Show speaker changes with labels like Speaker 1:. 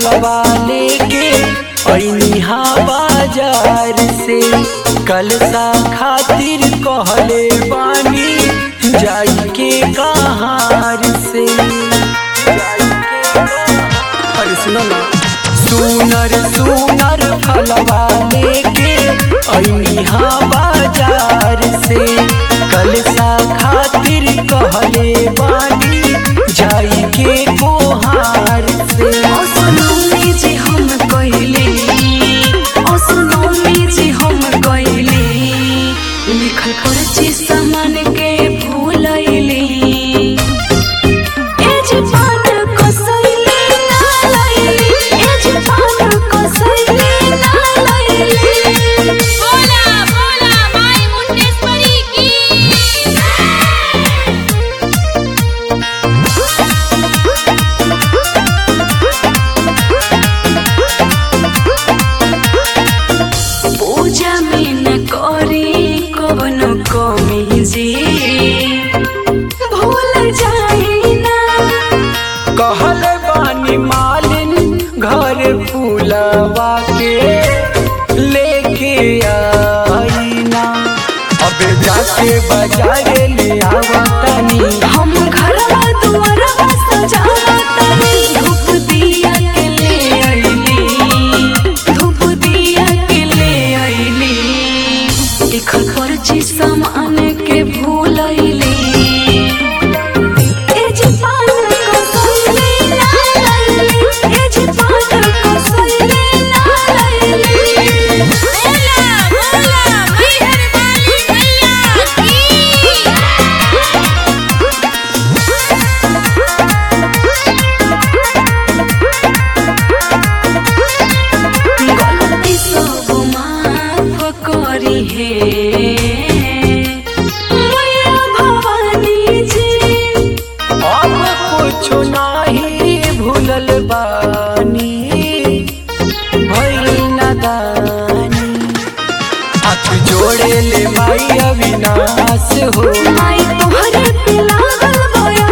Speaker 1: फलवा लेके ऐनिहा बाजार से कलसा खातिर कहले बानी जाई के कहार से अरे सुनो ना सुनर सुनर फलवा लेके ऐनिहा बाजार से कलसा खातिर कहले बानी जाई के कोहार से
Speaker 2: असलमी जे हम कइले असलमी जे हम कइले लिखल पर्ची सामान के भूलैले ए जे पान कसैले ना लैले ए जे पान कसैले ना लैले
Speaker 3: बोला बोला माई मुंडेश्वरी की
Speaker 2: पूजा में न करी कवनो कमी जी भूल जाई ना
Speaker 1: कहल बानी मालिन घर फूलवा के लेके आईना अब जाके बाजार ले आवतनी
Speaker 2: हम घरवा दुआरवा सजावतनी धूप दिया के ले अइली धूप दिया के ले अइली लिखल पर्ची सामान के भूल अइली ए जे पान कसैले ना लैली ए जे पान कसैले ना लैली
Speaker 3: बोला बोला मैहर वाली मैया की
Speaker 2: गलती सब माफ करी हे मैया भवानी जी
Speaker 1: अब कुछ नाही भूलल बानी भइल नादानी हाथ जोड़े ले माई अविनाश हो
Speaker 2: माई तोहरे पे लागल बया